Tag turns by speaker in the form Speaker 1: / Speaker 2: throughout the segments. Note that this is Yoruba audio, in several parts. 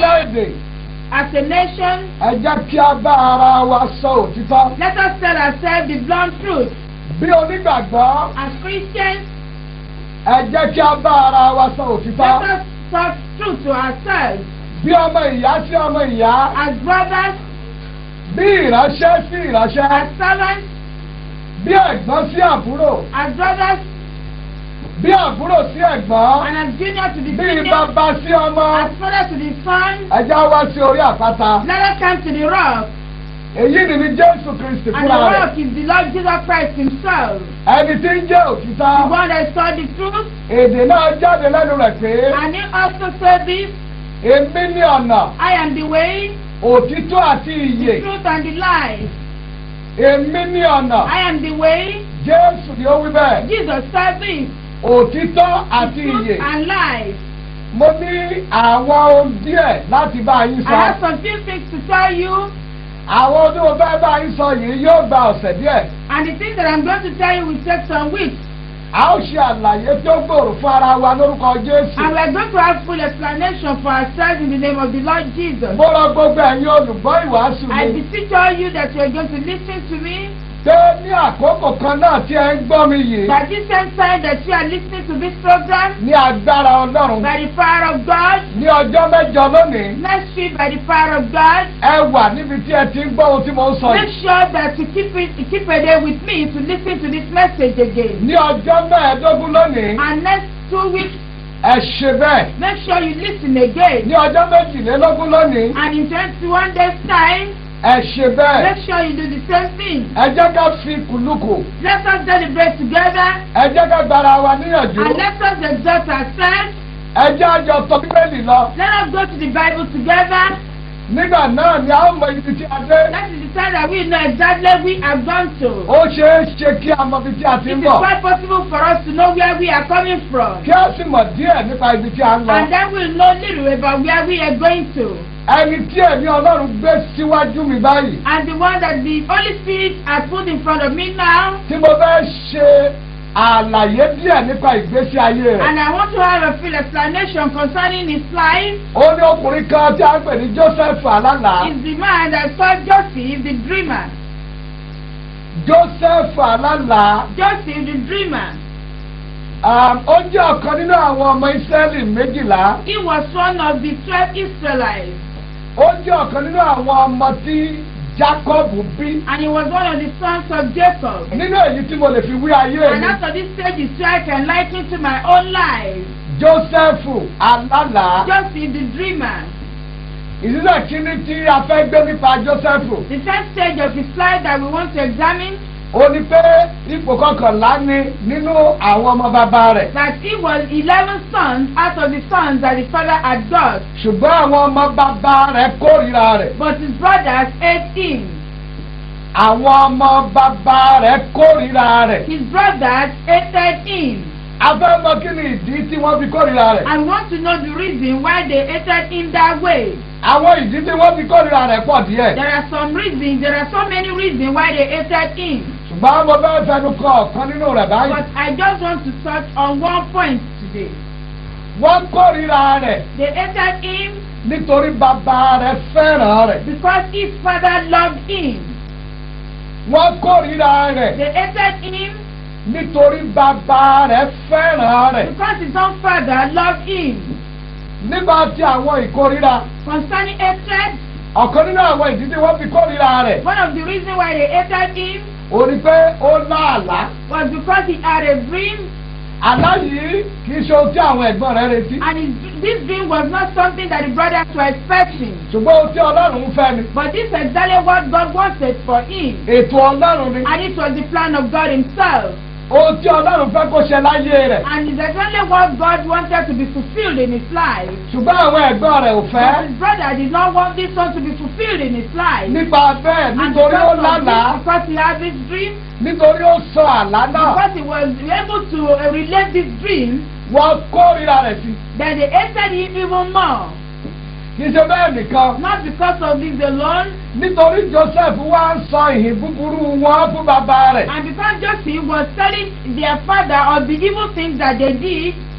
Speaker 1: orílẹ̀-èdè
Speaker 2: As a nation,
Speaker 1: ẹ jẹ́ kí a bá ara wa sọ òtítọ́.
Speaker 2: let us tell ourselves the blunt truth.
Speaker 1: bí onígbàgbọ́
Speaker 2: As Christians,
Speaker 1: ẹ jẹ́ kí a bá ara wa sọ
Speaker 2: let
Speaker 1: òtítọ́.
Speaker 2: us talk truth to ourselves.
Speaker 1: bí ọmọ ìyá sí ọmọ ìyá
Speaker 2: As brothers,
Speaker 1: bí ìránṣẹ́ sí ìránṣẹ́
Speaker 2: as servants,
Speaker 1: bí ẹ̀gbọ́n sí àbúrò
Speaker 2: as brothers,
Speaker 1: bí àbúrò sí ẹ̀gbọ́n
Speaker 2: and as junior to the
Speaker 1: bí
Speaker 2: senior,
Speaker 1: bàbá sí ọmọ
Speaker 2: as father to the son.
Speaker 1: ẹ jẹ́ wá sí orí àpáta.
Speaker 2: Let us come to the rock.
Speaker 1: èyí ni ní jésù kristi
Speaker 2: And the
Speaker 1: fúnra rẹ̀
Speaker 2: rock is the Lord Jesus Christ himself.
Speaker 1: ẹni tí ń jẹ́
Speaker 2: The
Speaker 1: òtítọ́
Speaker 2: one that saw the truth.
Speaker 1: èdè náà jáde lẹ́nu rẹ̀ pé
Speaker 2: And he also said this,
Speaker 1: èmi ní ọ̀nà
Speaker 2: I am the way,
Speaker 1: òtítọ́ àti ìyè
Speaker 2: the truth and the life.
Speaker 1: èmi ní ọ̀nà
Speaker 2: I am the way.
Speaker 1: jésù ni ó wí bẹ́ẹ̀
Speaker 2: Jesus said this,
Speaker 1: òtítọ́
Speaker 2: the
Speaker 1: àti
Speaker 2: truth
Speaker 1: ìyè
Speaker 2: and life.
Speaker 1: mo ní àwọn ohun díẹ̀ láti bá yín
Speaker 2: I
Speaker 1: sọ
Speaker 2: have some few things to tell you,
Speaker 1: àwọn ohun tí mo fẹ́ bá yín sọ yìí yóò gba ọ̀sẹ̀ díẹ̀
Speaker 2: and the things that I'm going to tell you will take some weeks.
Speaker 1: a ó ṣe àlàyé tí ó gbòòrò fún ara wa lórúkọ jésù
Speaker 2: And we're going to have full explanation for ourselves in the name of the Lord Jesus.
Speaker 1: mo rọ gbogbo ẹ̀yin olùgbọ́ ìwàásù
Speaker 2: I
Speaker 1: mi
Speaker 2: beseech all you that you are going to listen to me,
Speaker 1: pé ní àkókò kan náà tí ẹ ń gbọ́ mi yìí
Speaker 2: that this same time that you are listening to this program,
Speaker 1: ní agbára ọlọ́run
Speaker 2: by the power of God,
Speaker 1: ní ọjọ́ mẹ́jọ lónìí
Speaker 2: next week by the power of God,
Speaker 1: ẹ wà níbi tí ẹ ti ń gbọ́ ohun tí mo ń sọ
Speaker 2: make
Speaker 1: yìí
Speaker 2: sure that you keep it, keep a day with me to listen to this message again.
Speaker 1: ní ọjọ́ mẹ́ẹ̀ẹ́dógún lónìí
Speaker 2: And next two weeks,
Speaker 1: ẹ ṣe bẹ́ẹ̀
Speaker 2: make sure you listen again.
Speaker 1: ní ọjọ́ méjìlélógún lónìí
Speaker 2: And in 21 days' time,
Speaker 1: ẹ ṣe bẹ́ẹ̀
Speaker 2: make sure you do the same thing.
Speaker 1: ẹ jẹ́ ká fi kùlùkù
Speaker 2: Let us celebrate together
Speaker 1: ẹ jẹ́ ká gbára wa níyànjú
Speaker 2: and let us exalt ourselves.
Speaker 1: ẹ jẹ́ àjọ tọ́ bíbélì lọ
Speaker 2: Let us go to the Bible together.
Speaker 1: nígbà náà ni a ó mọ ibi tí a dé
Speaker 2: That is the time that we know exactly we have gone to.
Speaker 1: ó ṣeé ṣe kí a mọ ibi tí a ti
Speaker 2: It
Speaker 1: ń
Speaker 2: is
Speaker 1: bọ̀
Speaker 2: quite possible for us to know where we are coming from.
Speaker 1: kí a sì mọ̀ díẹ̀ nípa ibi tí a ń lọ
Speaker 2: And then we'll know little about where we are going to.
Speaker 1: ẹni tí ẹ̀mí ọlọ́run gbé síwájú mi báyìí
Speaker 2: And the one that the Holy Spirit has put in front of me now.
Speaker 1: tí mo fẹ́ ṣe àlàyé díẹ̀ nípa ìgbésí ayé rẹ̀
Speaker 2: And I want to have a full explanation concerning his life.
Speaker 1: ó ní ọkùnrin kan tí a ń pè ní joseph alálà
Speaker 2: Is the man that saw Joseph the dreamer.
Speaker 1: joseph alálà
Speaker 2: Joseph the dreamer.
Speaker 1: um, ó jẹ́ ọ̀kan nínú àwọn ọmọ israẹli méjìlá
Speaker 2: He was one of the twelve Israelites.
Speaker 1: ó jẹ́ ọ̀kan nínú àwọn ọmọ tí jacob bí
Speaker 2: And he was one of the sons of Jacob.
Speaker 1: nínú èyí tí mo lè fi wí ayé
Speaker 2: And
Speaker 1: mi
Speaker 2: after this stage is so I can liken to my own life.
Speaker 1: joseph alálà
Speaker 2: Joseph the dreamer.
Speaker 1: ìdílé kínní tí a fẹ́ gbé nípa joseph
Speaker 2: The first stage of his life that we want to examine
Speaker 1: ó ní pé ipò kọkànlá ni nínú àwọn ọmọ bàbá rẹ̀
Speaker 2: that he was eleven sons out of the sons that his father had got.
Speaker 1: ṣùgbọ́n àwọn ọmọ bàbá rẹ̀ kórìíra rẹ̀
Speaker 2: But his brothers hate him.
Speaker 1: àwọn ọmọ bàbá rẹ̀ kórìíra rẹ̀
Speaker 2: His brothers hated him.
Speaker 1: a fẹ́ mọ kí ni ìdí tí wọ́n fi kórìíra rẹ̀
Speaker 2: I want to know the reason why they hated him that way.
Speaker 1: àwọn ìdí tí wọ́n fi kórìíra rẹ̀ pọ̀ díẹ̀
Speaker 2: There are some reasons, there are so many reasons why they hated him.
Speaker 1: ṣùgbọ́n mo fẹ́ fẹnu kọ ọ̀kan nínú rẹ̀ báyìí
Speaker 2: But I just want to touch on one point today.
Speaker 1: wọ́n kórìíra rẹ̀
Speaker 2: They hated him
Speaker 1: nítorí bàbá rẹ̀ fẹ́ràn rẹ̀
Speaker 2: because his father loved him.
Speaker 1: wọ́n kórìíra rẹ̀
Speaker 2: They hated him
Speaker 1: nítorí bàbá rẹ̀ fẹ́ràn rẹ̀
Speaker 2: because his own father loved him.
Speaker 1: nígbà tí àwọn ìkórìíra
Speaker 2: Concerning hatred,
Speaker 1: ọ̀kan nínú àwọn ìdí tí wọ́n fi kórìíra rẹ̀
Speaker 2: one of the reasons why they hated him
Speaker 1: ó ní pé ó láàlá
Speaker 2: was because he had a dream
Speaker 1: àlá yìí kì í ṣe ohun tí àwọn ẹ̀gbọ́n rẹ̀ retí
Speaker 2: and his, this dream was not something that the brothers were expecting.
Speaker 1: ṣùgbọ́n ohun tí ọlọ́run ń fẹ́ ni
Speaker 2: But this is exactly what God wanted for him.
Speaker 1: ètò ọlọ́run ni
Speaker 2: And it was the plan of God himself.
Speaker 1: ohun tí ọlọ́run fẹ́ kó ṣe láyé rẹ̀
Speaker 2: And it's exactly what God wanted to be fulfilled in his life.
Speaker 1: ṣùgbọ́n àwọn ẹ̀gbọ́n rẹ̀ ò fẹ́
Speaker 2: But his brother did not want this one to be fulfilled in his life.
Speaker 1: nípa bẹ́ẹ̀
Speaker 2: And
Speaker 1: nítorí ó
Speaker 2: because of
Speaker 1: lálàá
Speaker 2: this, because he had this dream,
Speaker 1: nítorí ó sọ àlá náà
Speaker 2: because he was able to uh, relate this dream,
Speaker 1: wọ́n kórìíra rẹ̀ sí
Speaker 2: then they hated him even more.
Speaker 1: kì í ṣe bẹ́ẹ̀ nìkan
Speaker 2: Not because of this alone,
Speaker 1: nítorí joseph wá ń sọ ìhìn búburú wọn fún bàbá rẹ̀
Speaker 2: and because Joseph was telling their father of the evil things that they did,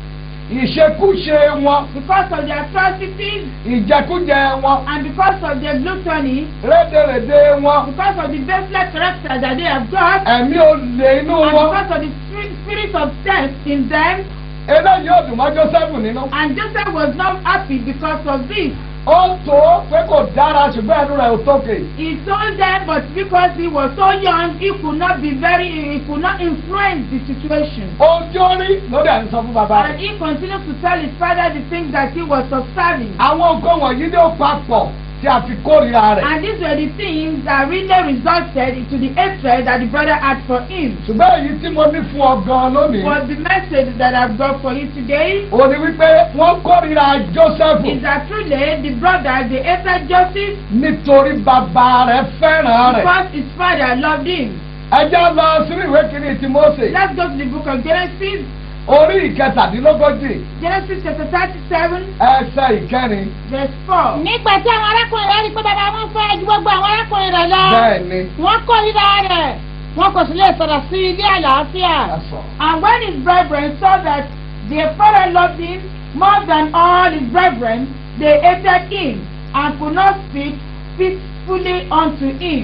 Speaker 1: ìṣekúṣe wọn
Speaker 2: because of their atrocities
Speaker 1: ìjẹkújẹ wọn
Speaker 2: and because of their gluttony,
Speaker 1: rédèrèdè wọn
Speaker 2: because of the baseless character that they have got,
Speaker 1: ẹ̀mí olè inú
Speaker 2: and
Speaker 1: wọn
Speaker 2: because of the spirit, spirit of death in them.
Speaker 1: eléyìí ò dùn mọ́ Jósẹ́fù nínú.
Speaker 2: And Joseph was not happy because of this.
Speaker 1: ó tó pé kò dára ṣùgbọ́n ẹnu rẹ̀ ò tókè.
Speaker 2: He told them, but because he was so young, he could not be very, he could not influence the situation.
Speaker 1: ohun tí ó rí ló dẹ̀ ń sọ fún bàbá
Speaker 2: And
Speaker 1: rẹ̀.
Speaker 2: he continued to tell his father the things that he was observing.
Speaker 1: àwọn nǹkan wọ̀nyí ló papọ̀ tí a fi kórìíra rẹ̀.
Speaker 2: And these were the things that really resulted into the hatred that the brother had for him.
Speaker 1: ṣùgbọ́n èyí tí mo ní fún ọ gan lónìí.
Speaker 2: Was the message that I've got for you today
Speaker 1: ó ní wípé wọ́n kórìíra Jósẹ́fù
Speaker 2: is that truly the brother, they hated Joseph
Speaker 1: nítorí bàbá rẹ̀ fẹ́ràn rẹ̀.
Speaker 2: because his father loved him.
Speaker 1: ẹ jẹ́ lọ sínú ìwé kìíní ti Mósè
Speaker 2: Let's go to the book of Genesis,
Speaker 1: orí ìkẹtàdínlógójì
Speaker 2: Genesis chapter thirty-seven,
Speaker 1: ẹsẹ̀ ìkẹrin.
Speaker 2: verse four.
Speaker 3: nígbà tí àwọn arákùnrin rẹ̀ rí pé bàbá wọn fẹ́ ju gbogbo àwọn arákùnrin rẹ̀ lọ
Speaker 1: bẹ́ẹ̀ ni
Speaker 3: wọ́n kórìíra rẹ̀ wọn kò sì lè sọ̀rọ̀ sí i ní àlàáfíà.
Speaker 1: ẹ̀sọ̀.
Speaker 2: And when his brethren saw that their father loved him more than all his brethren, they hated him and could not speak peacefully unto him.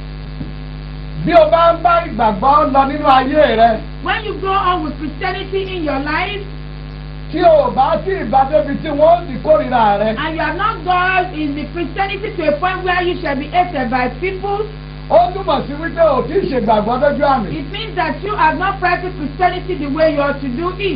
Speaker 1: bí o bá ń bá ìgbàgbọ́ lọ nínú ayé rẹ
Speaker 2: When you go on with Christianity in your life
Speaker 1: tí o bá sí ìbádébi tí wọ́n ti kórìíra rẹ
Speaker 2: and you have not gone in the Christianity to a point where you shall be hated by people,
Speaker 1: ó túmọ̀ sí wípé o ti ṣègbàgbọ́ lójú àmì.
Speaker 2: it means that you have not practiced Christianity the way you ought to do it.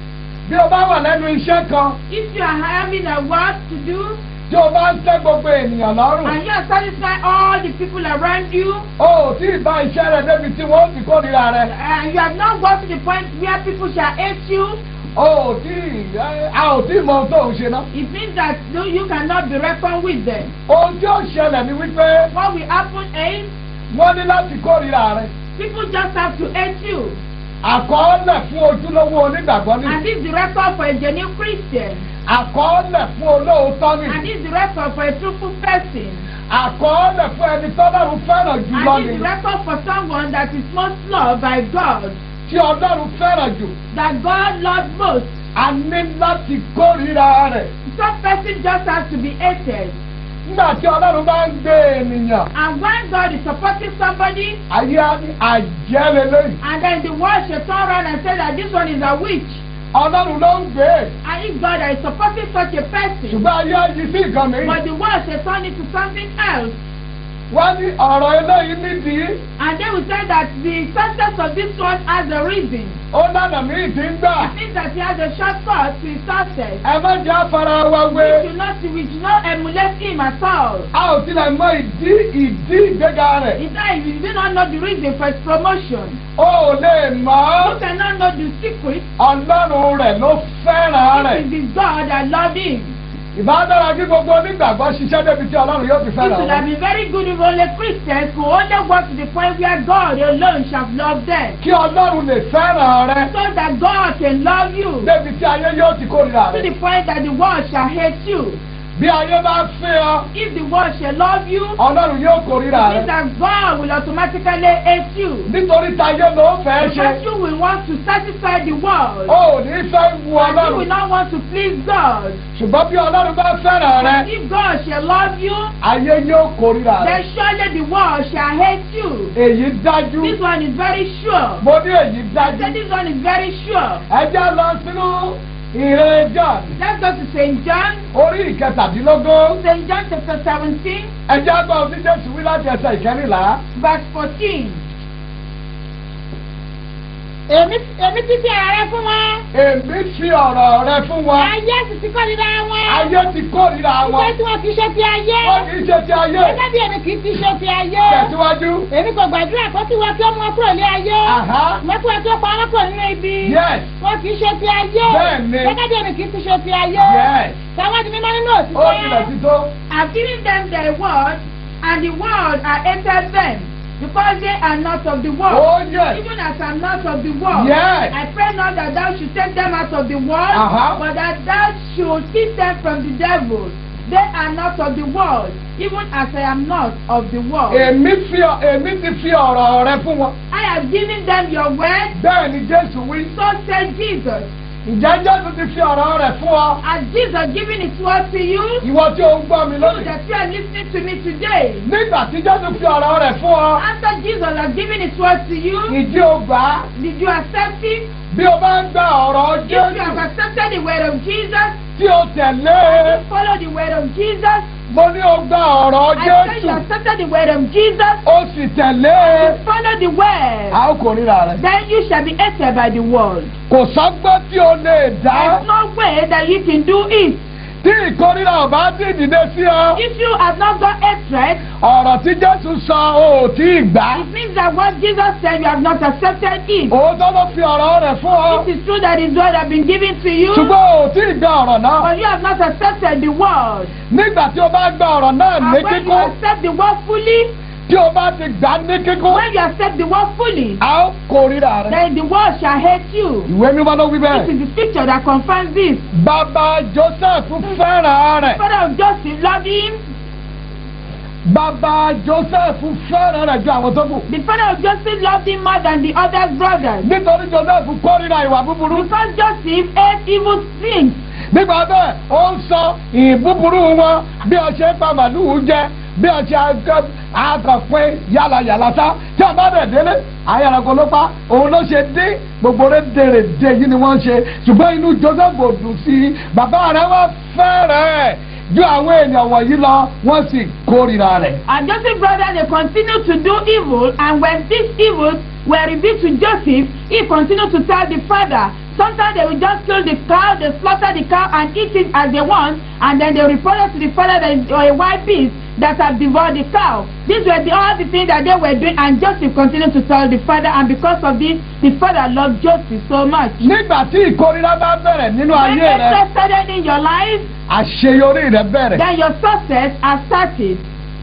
Speaker 1: bí o bá wà lẹ́nu iṣẹ́ kan
Speaker 2: If you are having a work to do
Speaker 1: tí o bá ń tẹ́ gbogbo ènìyàn lọ́rùn
Speaker 2: and you are satisfying all the people around you,
Speaker 1: o ò tí ì bá iṣẹ́ rẹ débi tí wọ́n ti kórìíra rẹ
Speaker 2: and you have not got to the point where people shall hate you,
Speaker 1: o ò tí ì ẹ, a ò tí ì mọ ohun tó ń ṣe náà.
Speaker 2: it means that no, you cannot be reckoned with them.
Speaker 1: ohun tí ó ṣẹlẹ̀ ni wípé
Speaker 2: What will happen is
Speaker 1: wọ́n ní láti kórìíra rẹ
Speaker 2: people just have to hate you.
Speaker 1: àkọọ́lẹ̀ fún ojúlówó onígbàgbọ́ ní
Speaker 2: And this is the record for a genuine Christian.
Speaker 1: àkọọ́lẹ̀ fún olóòótọ́ ní
Speaker 2: And this is the record for a truthful person.
Speaker 1: àkọọ́lẹ̀ fún ẹni tọ́lọ́run fẹ́ràn jùlọ
Speaker 2: And this
Speaker 1: ní
Speaker 2: is the record for someone that is most loved by God.
Speaker 1: tí ọlọ́run fẹ́ràn jù
Speaker 2: That God loves most.
Speaker 1: a ní láti kórìíra rẹ̀
Speaker 2: Some person just has to be hated.
Speaker 1: nígbà tí ọlọ́run bá ń gbé ènìyàn
Speaker 2: And when God is supporting somebody,
Speaker 1: ayé á ní àjẹ́lélẹ́yìn
Speaker 2: and then the world should turn around and say that this one is a witch.
Speaker 1: ọlọ́run ló ń gbé e
Speaker 2: And if God is supporting such a person,
Speaker 1: ṣùgbọ́n ayé á yí sí nǹkan
Speaker 2: but
Speaker 1: mìíràn
Speaker 2: the world should turn it to something else.
Speaker 1: wọ́n ní ọ̀rọ̀ eléyìí nídìí
Speaker 2: And they will say that the success of this one has a reason.
Speaker 1: ó lànà míì tí ń gbà
Speaker 2: It means that he has a shortcut to his success.
Speaker 1: ẹ má jẹ́ afárá wa
Speaker 2: We
Speaker 1: wé
Speaker 2: should not, we should not emulate him at all.
Speaker 1: a ò tilẹ̀ mọ ìdí ìdí ìgbéga rẹ̀
Speaker 2: In fact, if you do not know the reason for his promotion,
Speaker 1: ó ò lè mọ̀
Speaker 2: you cannot know the secret.
Speaker 1: ọlọ́run rẹ̀ ló fẹ́ràn rẹ̀
Speaker 2: It is his God that loved him.
Speaker 1: ìbádára kí gbogbo onígbàgbọ́ ṣiṣẹ́ débi tí ọlọ́run yóò fi
Speaker 2: It
Speaker 1: fẹ́ràn
Speaker 2: would have
Speaker 1: wọn
Speaker 2: been very good if only Christians could only work to the point where God alone shall love them.
Speaker 1: kí ọlọ́run lè fẹ́ràn rẹ
Speaker 2: So that God can love you
Speaker 1: débi tí ayé yóò ti kórìíra
Speaker 2: to
Speaker 1: rẹ
Speaker 2: the point that the world shall hate you.
Speaker 1: bí ayé bá fẹ́ ọ
Speaker 2: If the world shall love you,
Speaker 1: ọlọ́run yóò kórìíra
Speaker 2: it means
Speaker 1: rẹ
Speaker 2: that God will automatically hate you.
Speaker 1: nítorí táyé ló fẹ́ ṣe
Speaker 2: Because you will want to satisfy the world.
Speaker 1: ó ò ní fẹ́ wu
Speaker 2: And you
Speaker 1: ọlọ́run
Speaker 2: will not want to please God.
Speaker 1: ṣùgbọ́n bí ọlọ́run bá fẹ́ràn rẹ
Speaker 2: But if God shall love you,
Speaker 1: ayé yóò kórìíra rẹ
Speaker 2: then surely the world shall hate you.
Speaker 1: èyí dájú
Speaker 2: This one is very sure.
Speaker 1: mo ní èyí
Speaker 2: I
Speaker 1: dájú
Speaker 2: said this one is very sure.
Speaker 1: ẹ já lọ sínú ìrìn John
Speaker 2: Let's go to St. John,
Speaker 1: orí ìkẹtàdínlógún
Speaker 2: St. John chapter 17,
Speaker 1: ẹ já gbọ́ ohun tí Jésù wí láti ẹsẹ̀ ìkẹrìnlá.
Speaker 2: verse 14.
Speaker 3: èmi èmi ti fi ara rẹ fún wọn.
Speaker 1: èmi fi ọ̀rọ̀ rẹ fún wọn.
Speaker 3: ayé sì ti kórìíra wọn.
Speaker 1: ayé ti kórìíra
Speaker 3: ìfẹ́
Speaker 1: wọn.
Speaker 3: tí wọn kì í ṣe ti ayé.
Speaker 1: wọ́n kì í ṣe ti ayé.
Speaker 3: gẹ́gẹ́ bí èmi kì í ti ṣe ti ayé.
Speaker 1: tẹ̀síwájú.
Speaker 3: èmi kò gbàdúrà kó tí wọn kí ó mú wọn kúrò ní ayé.
Speaker 1: Àhá.
Speaker 3: wọ́n kí wọn kí ó pa wọn kúrò nínú ibi.
Speaker 1: Yes.
Speaker 3: wọn kì í ṣe ti ayé.
Speaker 1: Bẹ́ẹ̀ni.
Speaker 3: gẹ́gẹ́ bí èmi kì í ti ṣe ti ayé.
Speaker 1: Yes.
Speaker 3: táwọn di mímọ́ nínú
Speaker 1: ó tilẹ̀
Speaker 3: òtítọ́.
Speaker 1: ti tó.
Speaker 2: I've given them their word, and the world are hated them, because they are not of the world.
Speaker 1: Oh, yes.
Speaker 2: Even as I'm not of the world.
Speaker 1: Yes.
Speaker 2: I pray not that thou should take them out of the world,
Speaker 1: Uh-huh.
Speaker 2: but that thou should keep them from the devil. They are not of the world, even as I am not of the world.
Speaker 1: èmi fi ọ- èmi ti fi ọ̀rọ̀ rẹ fún wọn.
Speaker 2: I have given them your word,
Speaker 1: bẹ́ẹ̀ ni Jésù wí.
Speaker 2: so said Jesus.
Speaker 1: ǹjẹ́ jésù ti fi ọ̀rọ̀ rẹ̀ fún ọ
Speaker 2: Has Jesus given his word to you?
Speaker 1: ìwọ tí o ń gbọ́ mi
Speaker 2: You
Speaker 1: lónìí
Speaker 2: that you are listening to me today.
Speaker 1: nígbà tí jésù fi ọ̀rọ̀ rẹ̀ fún ọ
Speaker 2: After Jesus has given his word to you,
Speaker 1: ìdí o gbà á
Speaker 2: did you accept it?
Speaker 1: bí o bá ń gba ọ̀rọ̀
Speaker 2: If you have
Speaker 1: jésù
Speaker 2: accepted the word of Jesus,
Speaker 1: tí o tẹ̀lé
Speaker 2: you follow the word of Jesus.
Speaker 1: mo ní o gba ọ̀rọ̀
Speaker 2: I said
Speaker 1: jésù
Speaker 2: you accepted the word of Jesus.
Speaker 1: o sì tẹ̀lé
Speaker 2: You follow the word.
Speaker 1: a ó kò ríra rẹ̀
Speaker 2: Then you shall be hated by the world.
Speaker 1: kò sọ́gbọ́n tí o lè dá
Speaker 2: There's no way that you can do it.
Speaker 1: tí ìkórìíra ò bá ti dìde sí ọ
Speaker 2: If you have not got hatred,
Speaker 1: ọ̀rọ̀ tí jésù sọ o ò tí ì gbà
Speaker 2: it means that what Jesus said, you have not accepted it.
Speaker 1: òótọ́ ló fi ọ̀rọ̀ rẹ̀ fún ọ
Speaker 2: It is true that his word has been given to you,
Speaker 1: ṣùgbọ́n o ò tí ì gba ọ̀rọ̀ náà
Speaker 2: but you have not accepted the word.
Speaker 1: nígbà tí o bá gba ọ̀rọ̀ náà ní
Speaker 2: And when you
Speaker 1: kíkún
Speaker 2: accept the word fully,
Speaker 1: tí o bá ti gbà ní kíkún
Speaker 2: when you accept the word fully,
Speaker 1: a ó kórìíra rẹ̀
Speaker 2: then the world shall hate you.
Speaker 1: ìwé mímọ́ ló wí
Speaker 2: This
Speaker 1: bẹ́ẹ̀
Speaker 2: is the scripture that confirms this.
Speaker 1: bàbá joseph fẹ́ràn rẹ̀
Speaker 2: Father of Joseph loved him.
Speaker 1: bàbá joseph fẹ́ràn rẹ̀ ju àwọn tó kù
Speaker 2: The father of Joseph loved him more than the other brothers.
Speaker 1: nítorí joseph kórìíra ìwà búburú
Speaker 2: Because Joseph ate evil things.
Speaker 1: nígbà bẹ́ẹ̀ ó ń sọ ìbúburú wọn bí ọ ṣe ń pa màlúù jẹ bí ọ ṣe àgàpín yàlàyàlà sá tí a bá dẹ̀ délé ayárago ló pa òun ló ṣe dé gbogbo rẹ̀ dèrè dé yìí ni wọ́n ṣe ṣùgbọ́n inú joseph ò dùn sí i bàbá rẹ̀ wọ́n fẹ́rẹ̀ ju àwọn èèyàn wọ̀nyí lọ wọ́n sì kórìíra rẹ̀.
Speaker 2: And Joseph's brother, they continued to do evil. And when these evils were revealed to Joseph, he continued to tell the father. Sometimes they will just kill the cow, they slaughter the cow and eat it as they want. And then they reported to the father that it's a wild beast that have devoured the cow. These were the, all the things that they were doing. And Joseph continued to tell the father. And because of this, the father loved Joseph so much.
Speaker 1: nígbà tí ìkórìíra bá bẹ̀rẹ̀ nínú
Speaker 2: When
Speaker 1: ayé rẹ̀
Speaker 2: hatred started in your life,
Speaker 1: àṣeyọrí rẹ̀ bẹ̀rẹ̀.
Speaker 2: then your success has started.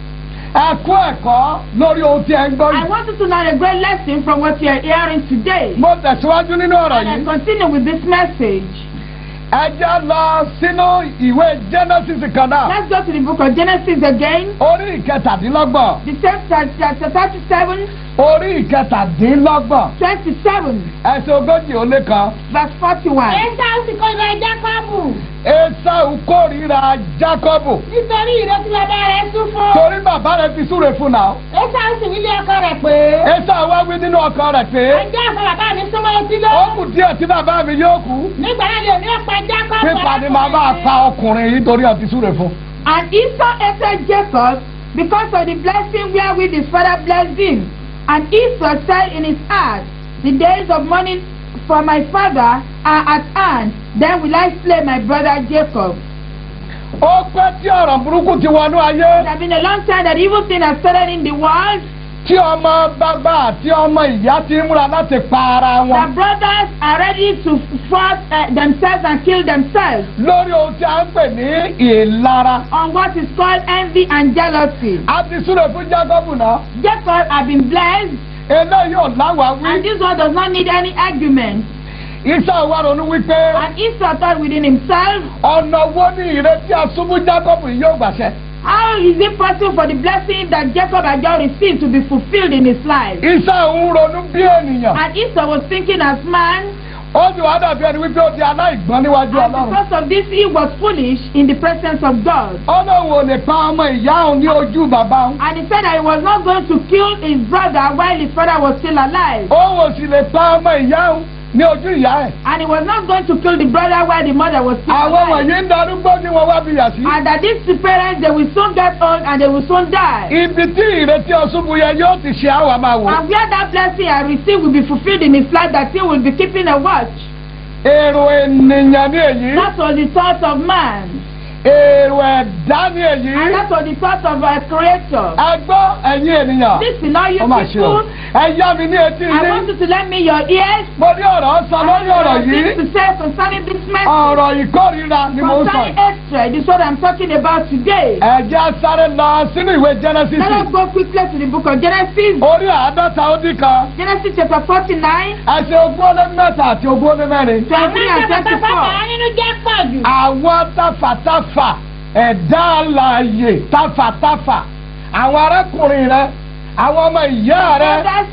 Speaker 1: ẹ kọ́ ẹ̀kọ́ lórí ohun tí ẹ ń gbọ́
Speaker 2: I
Speaker 1: yìí.
Speaker 2: want you to learn a great lesson from what you are hearing today.
Speaker 1: mo tẹ̀síwájú nínú ọ̀rọ̀
Speaker 2: And I
Speaker 1: yìí.
Speaker 2: continue with this message.
Speaker 1: ẹ jẹ́ lọ sínú ìwé genesis kan náà.
Speaker 2: Let's go to the book of Genesis again.
Speaker 1: orí ìkẹtàdínlọ́gbọ̀n.
Speaker 2: The same chapter 37,
Speaker 1: orí ìkẹtàdínlọ́gbọ̀n.
Speaker 2: 27,
Speaker 1: ẹsẹ̀ ogójì ó lé kan.
Speaker 2: verse 41.
Speaker 3: Esau sì kórìíra Jákọ́bù
Speaker 1: esau kórìíra jacobu.
Speaker 3: nítorí ìrètí bàbá rẹ̀ sún fún.
Speaker 1: torí bàbá rẹ̀ ti súre fún náà.
Speaker 3: Esau sì wí lé ọkọ rẹ̀ pé.
Speaker 1: esau wá wí nínú ọkàn rẹ̀ pé.
Speaker 3: Ẹjọ́ àfọ bàbá mi súnmọ́ etí lọ.
Speaker 1: ó kù díẹ̀ tí bàbá mi yóò kú.
Speaker 3: Nígbà náà ni èmi ó pa Jákọ́bù.
Speaker 1: pípa ni màá máa pa ọkùnrin yìí torí ọtí súre fún.
Speaker 2: And Esau hated Jacob because of the blessing wherewith his father blessed him. And Esau said in his heart, The days of mourning for my father are at hand. Then will I slay my brother Jacob.
Speaker 1: ó pẹ́ tí ọ̀rọ̀ burúkú ti wọnú ayé.
Speaker 2: It has been a long time that evil thing has started in the world.
Speaker 1: tí ọmọ bàbá àti ọmọ ìyá ti ń múra láti pa ara
Speaker 2: The
Speaker 1: wọn.
Speaker 2: brothers are ready to fight uh, themselves and kill themselves
Speaker 1: lórí ohun tí a ń pè ní ìlara.
Speaker 2: on what is called envy and jealousy.
Speaker 1: a ti súre fún jacob náà.
Speaker 2: Jacob had been blessed,
Speaker 1: eléyìí ò láwàá
Speaker 2: and
Speaker 1: wí.
Speaker 2: this one does not need any argument.
Speaker 1: isa wa ronú wípé
Speaker 2: And Esau thought within himself,
Speaker 1: ọ̀nà wo ni ìrètí asúnmú jacob yìí yóò gbàṣẹ.
Speaker 2: how is it possible for the blessing that Jacob had just received to be fulfilled in his life?
Speaker 1: isa ń ronú bí ènìyàn.
Speaker 2: And Esau was thinking as man,
Speaker 1: ó sì wá dàbí ẹni wípé ó di aláìgbọ́n níwájú
Speaker 2: and
Speaker 1: ọlọ́run.
Speaker 2: because of this, he was foolish in the presence of God.
Speaker 1: ọlọ́run ò lè pa ọmọ ìyá òun ní ojú bàbá òun.
Speaker 2: And he said that he was not going to kill his brother while his father was still alive.
Speaker 1: òun ò sì lè pa ọmọ ìyá òun ní ojú ìyá ẹ̀.
Speaker 2: And he was not going to kill the brother while the mother was still
Speaker 1: àwọn
Speaker 2: alive.
Speaker 1: wọ̀nyí ń darúgbó ní wọn wá bí yà sí.
Speaker 2: And that these two parents, they will soon get old and they will soon die.
Speaker 1: ibi tí ìrètí ọ̀ṣunbù yẹn yóò ti ṣe àwọn máa wò.
Speaker 2: And where that blessing I received will be fulfilled in his life, that he will be keeping a watch.
Speaker 1: èrò ènìyàn ní èyí.
Speaker 2: That was the thought of man.
Speaker 1: èrò ẹ̀dá ní
Speaker 2: And
Speaker 1: èyí.
Speaker 2: that was the thought of our creator.
Speaker 1: ẹ gbọ́ ẹ̀yin ènìyàn.
Speaker 2: Listen, all you
Speaker 1: ó mà ṣe o.
Speaker 2: people,
Speaker 1: ẹ yá mi ní etí
Speaker 2: I want
Speaker 1: ilé.
Speaker 2: you to lend me your ears.
Speaker 1: mo ní ọ̀rọ̀ sọ
Speaker 2: I
Speaker 1: lórí ọ̀rọ̀
Speaker 2: have
Speaker 1: yìí.
Speaker 2: things to say concerning this message.
Speaker 1: ọ̀rọ̀ ìkórira ni mo ń sọ
Speaker 2: Concerning
Speaker 1: yìí.
Speaker 2: hatred is what I'm talking about today.
Speaker 1: ẹ jẹ́ sáré lọ sínú ìwé genesis.
Speaker 2: Let us go quickly to the book of Genesis.
Speaker 1: orí àádọ́ta ó dín kan.
Speaker 2: Genesis chapter 49,
Speaker 1: ẹsẹ̀ ogún ó lé mẹ́ta àti ogún ó lé mẹ́rin.
Speaker 2: 23 and 24.
Speaker 3: nínú jẹ́ pọ̀ jù.
Speaker 1: àwọn tafàtafà ẹ̀dá alààyè tafàtafà àwọn arákùnrin rẹ àwọn ọmọ ìyá rẹ
Speaker 2: Brothers,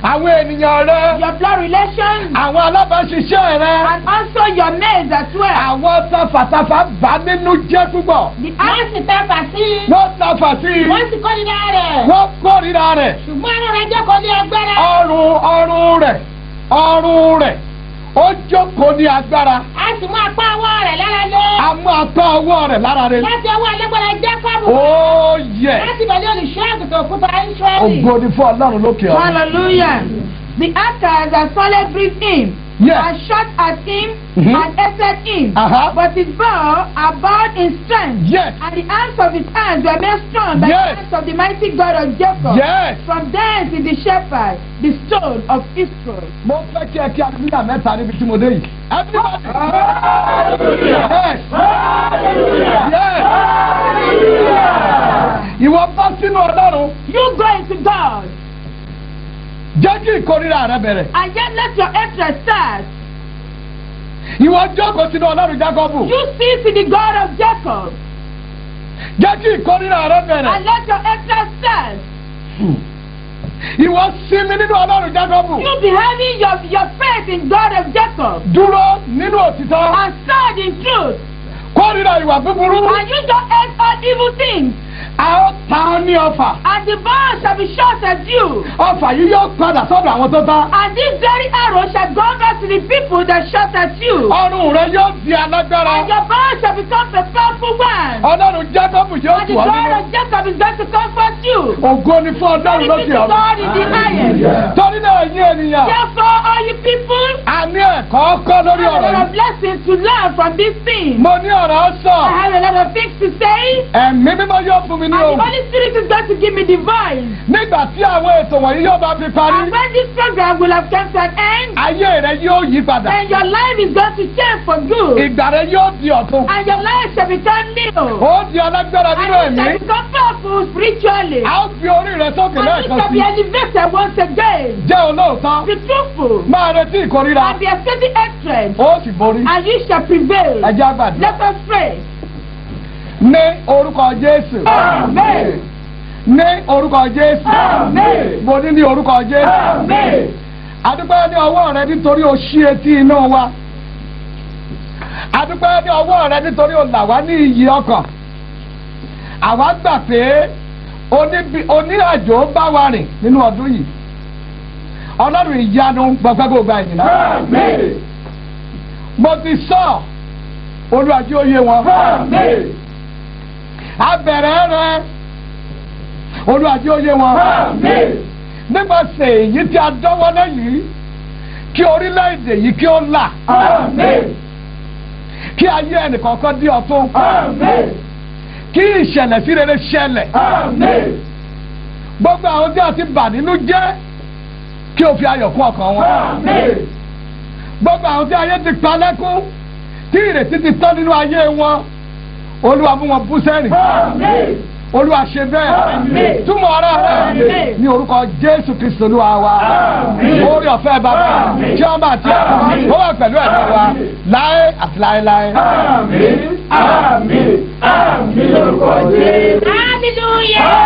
Speaker 1: àwọn ènìyàn rẹ
Speaker 2: your blood relations,
Speaker 1: àwọn alábàáṣiṣẹ́ rẹ
Speaker 2: and also your maids as well.
Speaker 1: àwọn tafàtafà bá nínú jẹ́ púpọ̀
Speaker 2: The
Speaker 3: wọ́n sì tẹ́fà sí i
Speaker 1: wọ́n tafà sí i
Speaker 3: wọ́n sì kórìíra rẹ̀
Speaker 1: wọ́n kórìíra rẹ̀
Speaker 3: ṣùgbọ́n ara rẹ̀ jókòó ní agbára
Speaker 1: ọrùn ọrùn rẹ̀ ọrùn rẹ̀ ó jókòó ní agbára
Speaker 3: a sì mú apá ọwọ́ rẹ̀ lára lé
Speaker 1: a mú apá ọwọ́ rẹ̀ lára rẹ̀
Speaker 3: láti ọwọ́ alágbára jákọ́bù
Speaker 1: ó yẹ
Speaker 3: láti bẹ̀lẹ́ olùṣọ́ àgùntàn òkúta israẹli.
Speaker 1: ògo ni fún ọlọ́run lókè ọ̀run.
Speaker 2: Hallelujah. The actors and solid breathed him
Speaker 1: Yes.
Speaker 2: and shot at him
Speaker 1: Mhm.
Speaker 2: and hated him.
Speaker 1: Uh-huh.
Speaker 2: But his bow abode in strength.
Speaker 1: Yes.
Speaker 2: And the arms of his hands were made strong by
Speaker 1: Yes.
Speaker 2: the hands of the mighty God of Jacob.
Speaker 1: Yes.
Speaker 2: From thence is the shepherd, the stone of Israel.
Speaker 1: mo fẹ́ kí ẹ kí aleluya mẹ́ta níbi tí mo dé yìí. everybody. yes. yes. ìwọ bá sínú ọlọ́run
Speaker 2: You go into God
Speaker 1: jẹ́ kí ìkórira rẹ bẹ̀rẹ̀.
Speaker 2: and yet let your hatred start.
Speaker 1: ìwọ jókòó sínú ọlọ́run jákọ́bù
Speaker 2: You sit in the God of Jacob
Speaker 1: jẹ́ kí ìkórira rẹ
Speaker 2: and
Speaker 1: bẹ̀rẹ̀.
Speaker 2: let your hatred start.
Speaker 1: ìwọ sinmi nínú ọlọ́run jákọ́bù
Speaker 2: You be having your, your faith in God of Jacob
Speaker 1: dúró nínú òtítọ́
Speaker 2: and stand in truth.
Speaker 1: kórira ìwà búburú
Speaker 2: And you don't hate all evil things.
Speaker 1: a ó ta ọ́ ní ọfà
Speaker 2: And the bow shall be shot at you.
Speaker 1: ọfà yìí yóò padà sọ́dọ̀ àwọn tó tán
Speaker 2: And this very arrow shall go back to the people that shot at you.
Speaker 1: ọrùn rẹ yóò di alágbára
Speaker 2: And your bow shall become a powerful one.
Speaker 1: ọlọ́run jákọ́bù yóò
Speaker 2: And
Speaker 1: tù
Speaker 2: the
Speaker 1: ọ́
Speaker 2: God
Speaker 1: nínú.
Speaker 2: of Jacob is going to comfort you.
Speaker 1: ògo ni fún ọlọ́run
Speaker 2: Glory be
Speaker 1: lókè
Speaker 2: to
Speaker 1: ọ̀run.
Speaker 2: God in the highest.
Speaker 1: torí náà yín ènìyàn
Speaker 2: Therefore, all you people,
Speaker 1: a ní ẹ̀kọ́ kọ́
Speaker 2: I
Speaker 1: lórí
Speaker 2: have a
Speaker 1: ọ̀rọ̀
Speaker 2: lot of
Speaker 1: yìí.
Speaker 2: blessings to learn from this thing.
Speaker 1: mo ní ọ̀rọ̀ sọ
Speaker 2: I have a lot of things to say.
Speaker 1: ẹ̀mí mímọ́ yóò fún mi
Speaker 2: And
Speaker 1: ní
Speaker 2: the
Speaker 1: ohùn.
Speaker 2: Holy Spirit is going to give me the voice.
Speaker 1: nígbà tí àwọn ètò wọ̀nyí yóò bá fi parí
Speaker 2: And when this program will have come to an end,
Speaker 1: ayé rẹ yóò yí padà
Speaker 2: then your life is going to change for good.
Speaker 1: ìgbà rẹ yóò di ọ̀tun
Speaker 2: And your life shall become new.
Speaker 1: ó di alágbára
Speaker 2: And
Speaker 1: nínú
Speaker 2: you
Speaker 1: ẹ̀mí
Speaker 2: shall become powerful spiritually.
Speaker 1: a ó fi orí rẹ sókè
Speaker 2: And you
Speaker 1: lẹ́ẹ̀kan
Speaker 2: shall
Speaker 1: sí
Speaker 2: be elevated once again.
Speaker 1: jẹ́ olóòótọ́
Speaker 2: Be truthful.
Speaker 1: máa retí ìkórira
Speaker 2: And be expecting hatred.
Speaker 1: ó sì borí
Speaker 2: And you shall prevail.
Speaker 1: ẹ jẹ́ àgbàdo
Speaker 2: Let us pray.
Speaker 1: ní orúkọ jésù
Speaker 2: Amen.
Speaker 1: ní orúkọ jésù
Speaker 2: Amen.
Speaker 1: mo ní ní orúkọ jésù
Speaker 2: Amen.
Speaker 1: adúpẹ́ ní ọwọ́ rẹ nítorí o ṣí etí inú wa adúpẹ́ ní ọwọ́ rẹ nítorí o là wá ní iyì ọkàn àwa gbà pé oníbi- onírìnàjò bá wa rìn nínú ọdún yìí ọlọ́run ìyanu gbọ̀gbẹ́ gbogbo àyìn náà mo ti sọ olùwàjú oyè wọn abẹ̀rẹ̀ rẹ olùwàjú oyè wọn nípasẹ̀ èyí tí a dánwọ́lé yìí kí orílẹ̀-èdè yìí kí ó là kí ayé ẹnìkọ̀ọ̀kan di ọ̀tun kí ìṣẹ̀lẹ̀ sí rere ṣẹlẹ̀ gbogbo àwọn tí a ti bà nínú jẹ́ kí o fi ayọ̀ kún ọkàn wọn gbogbo àwọn tí ayé ti pa lẹ́kún tí ìrètí ti tán nínú ayé wọn olúwa mú wọn bú sẹ́rìn olúwa ṣe bẹ́ẹ̀ túmọ̀ ara rẹ̀ ní orúkọ jésù kristu olúwa wa orí ọ̀fẹ́ bàbá tí wọ́n bá ti ó wà pẹ̀lú ẹ̀mí wa láé àti láéláé.
Speaker 3: Hallelujah.